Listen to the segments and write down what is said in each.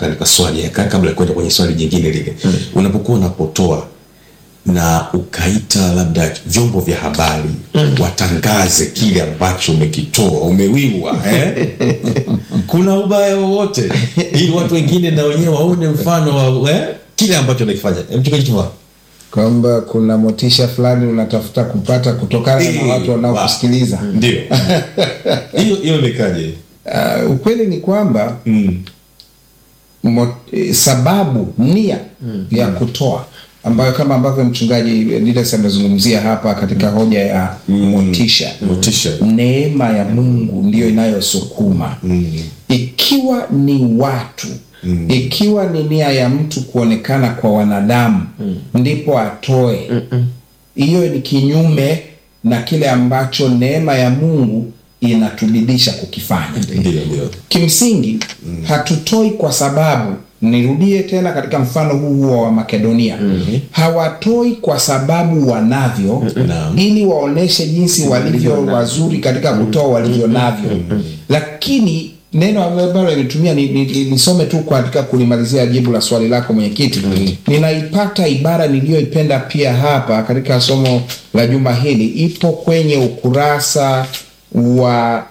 katika swali ka- kabla ya kwenda kwenye swali jingine lile unapokuwa unapotoa na ukaita labda vyombo vya habari watangaze kile ambacho umekitoa umewiwa eh? kuna ubaya wowote ili watu wengine na wenyewe waone mfano wa eh? kile ambacho nakifanya mchungaji Tuva. kwamba kuna motisha fulani unatafuta kupata kutokana na Eh, watu wanaokusikiliza ndio hiyo hiyo imekaje uh, ukweli ni kwamba mm. mo, eh, sababu nia ya kutoa ambayo kama ambavyo mchungaji Didas amezungumzia hapa katika hoja ya motisha motisha neema ya mungu ndiyo inayosukuma mm. ikiwa ni watu mm. ikiwa ni nia ya mtu kuonekana kwa wanadamu mm. ndipo atoe hiyo ni kinyume na kile ambacho neema ya mungu inatubidisha kukifanya ndio ndio kimsingi mm. hatutoi kwa sababu nirudie tena katika mfano huu huo wa makedonia mm-hmm. hawatoi kwa sababu wanavyo Naam. ili waoneshe jinsi walivyo wazuri katika kutoa walivyo navyo lakini neno ambalo nimetumia ni- ni- ni- nisome tu katika kulimalizia jibu la swali lako mwenyekiti ninaipata ibara niliyoipenda pia hapa katika somo la juma hili ipo kwenye ukurasa wa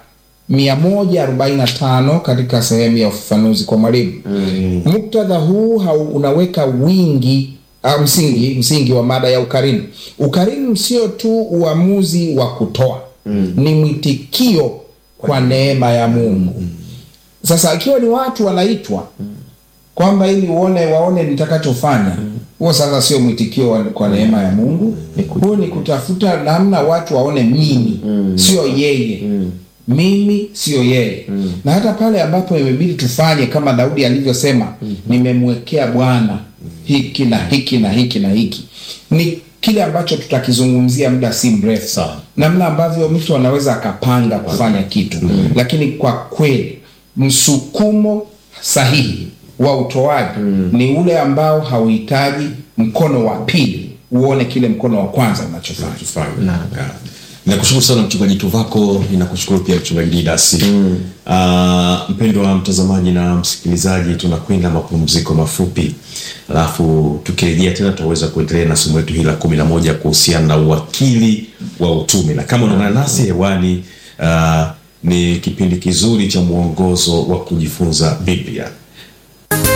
145 katika sehemu ya ufafanuzi kwa mwalimu mm. muktadha huu hau, unaweka wingi au msingi msingi wa mada ya ukarimu ukarimu sio tu uamuzi wa kutoa mm. ni mwitikio kwa neema ya mungu mm. sasa ikiwa ni watu wanaitwa kwamba ili uone waone nitakachofanya huo sasa sio mwitikio wa- kwa neema ya mungu huo ni kutafuta namna watu waone mimi sio yeye mimi sio yeye na hata pale ambapo imebidi tufanye kama daudi alivyosema nimemwekea bwana hiki na hiki na hiki na hiki ni kile ambacho tutakizungumzia muda si mrefu Sawa. namna ambavyo mtu anaweza akapanga kufanya kitu lakini kwa kweli msukumo sahihi wa utoaji ni ule ambao hauhitaji mkono wa pili uone kile mkono wa kwanza unachofanya tufanye Ah. nakushukuru sana mchungaji tuvako ninakushukuru pia mchungaji didasi mm. uh, mpendwa mtazamaji na msikilizaji tunakwenda mapumziko mafupi alafu tukirejea tena tutaweza kuendelea na somo letu hili la kumi na moja kuhusiana na uwakili wa utume na kama unaungana nasi hewani uh, ni kipindi kizuri cha mwongozo wa kujifunza biblia